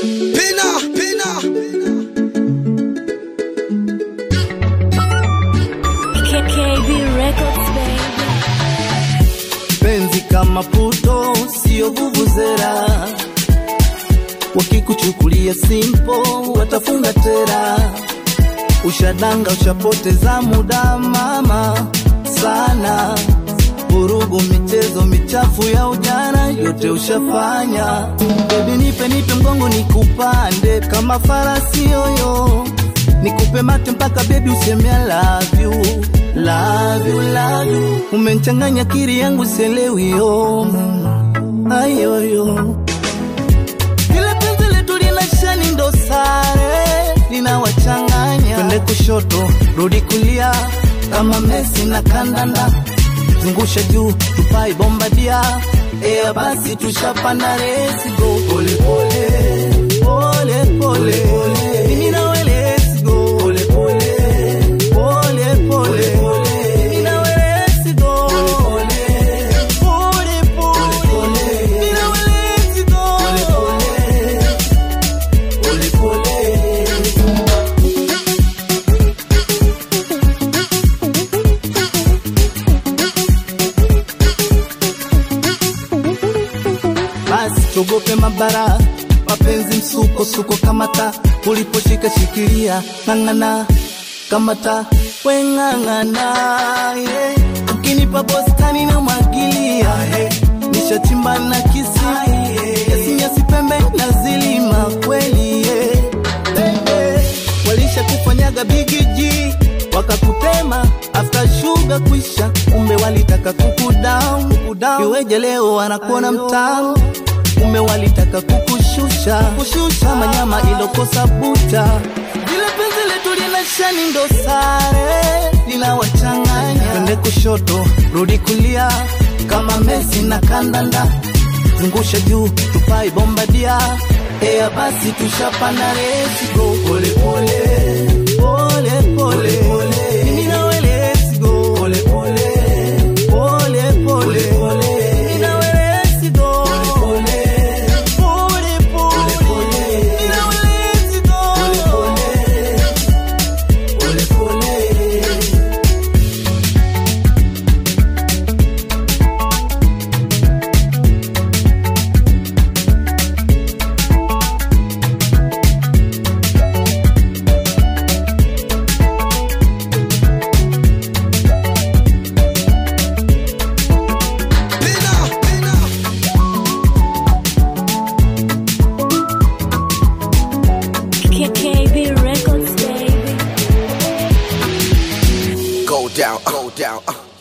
Pina, pina. KKB Records, baby. penzi kama puto sio vuvuzera wakikuchukulia simpo watafunga tera ushadanga ushapoteza muda mama sana vurugu michezo michafu ya ujana yote ushafanya bebi nipe nipe mgongo nikupande kama farasi yoyo nikupe mate mpaka bebi useme I love you love you love you umenichanganya kiri yangu selewi yo ayoyo vile penzi letu lina shani ndo sare linawachanganya twende kushoto rudi kulia kama mesi na kandanda zungusha juu tupai bombadia ea basi tushapanda resi go pole pole pole pole pole mimi nawe let's go pole pole pole pole mimi nawe let's go pole pole pole mimi nawe let's go pole pole basi tuogope mabara mapenzi msuko suko kamata uliposhika shikilia ng'ang'ana kamata weng'ang'ana yeah. ukinipa bostani na mwagilia yeah. nishachimba na kisi yasinyasi pembe na zilima kweli yeah. Baby, walisha kufanyaga bigiji wakakutema after sugar kwisha kumbe walitaka kukudown kukudown iweje leo wanakuona mtamu kumbe walitaka kukushusha kushusha kama nyama ilokosa buta vile penzi letu lina shani ndo sare linawachanganya twende kushoto rudi kulia kama mesi na kandanda zungusha juu tupai bombadia ea basi tushapanda resi go pole pole pole pole pole mimi nawe let's go pole pole pole pole pole mimi nawe let's go pole pole pole pole mimi nawe let's go pole pole pole Pina, pina. KKB Records, baby. Go down, go down. Uh.